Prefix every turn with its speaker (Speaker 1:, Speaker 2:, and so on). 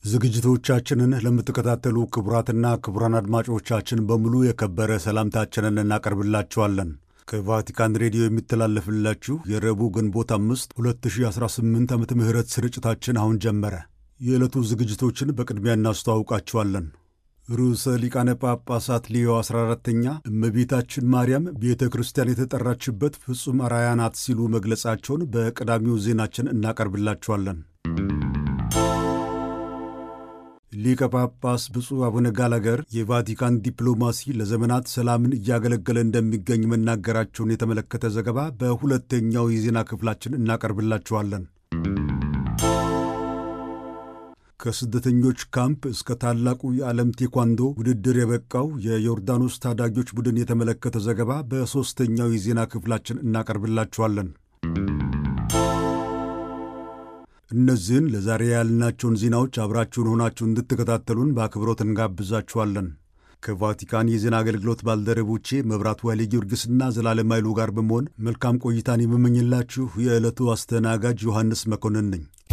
Speaker 1: ዝግጅቶቻችንን ለምትከታተሉ ክቡራትና ክቡራን አድማጮቻችን በሙሉ የከበረ ሰላምታችንን እናቀርብላችኋለን። ከቫቲካን ሬዲዮ የሚተላለፍላችሁ የረቡዕ ግንቦት አምስት 2018 ዓመተ ምህረት ስርጭታችን አሁን ጀመረ። የዕለቱ ዝግጅቶችን በቅድሚያ እናስተዋውቃችኋለን። ርዕሰ ሊቃነ ጳጳሳት ሊዮ 14ተኛ እመቤታችን ማርያም ቤተ ክርስቲያን የተጠራችበት ፍጹም አርአያ ናት ሲሉ መግለጻቸውን በቀዳሚው ዜናችን እናቀርብላችኋለን። ሊቀ ጳጳስ ብፁዕ አቡነ ጋላገር የቫቲካን ዲፕሎማሲ ለዘመናት ሰላምን እያገለገለ እንደሚገኝ መናገራቸውን የተመለከተ ዘገባ በሁለተኛው የዜና ክፍላችን እናቀርብላችኋለን። ከስደተኞች ካምፕ እስከ ታላቁ የዓለም ቴኳንዶ ውድድር የበቃው የዮርዳኖስ ታዳጊዎች ቡድን የተመለከተ ዘገባ በሦስተኛው የዜና ክፍላችን እናቀርብላችኋለን። እነዚህን ለዛሬ ያልናቸውን ዜናዎች አብራችሁን ሆናችሁ እንድትከታተሉን በአክብሮት እንጋብዛችኋለን። ከቫቲካን የዜና አገልግሎት ባልደረቦቼ መብራቱ ኃይሌ ጊዮርጊስና ዘላለም ኃይሉ ጋር በመሆን መልካም ቆይታን የምመኝላችሁ የዕለቱ አስተናጋጅ ዮሐንስ መኮንን ነኝ።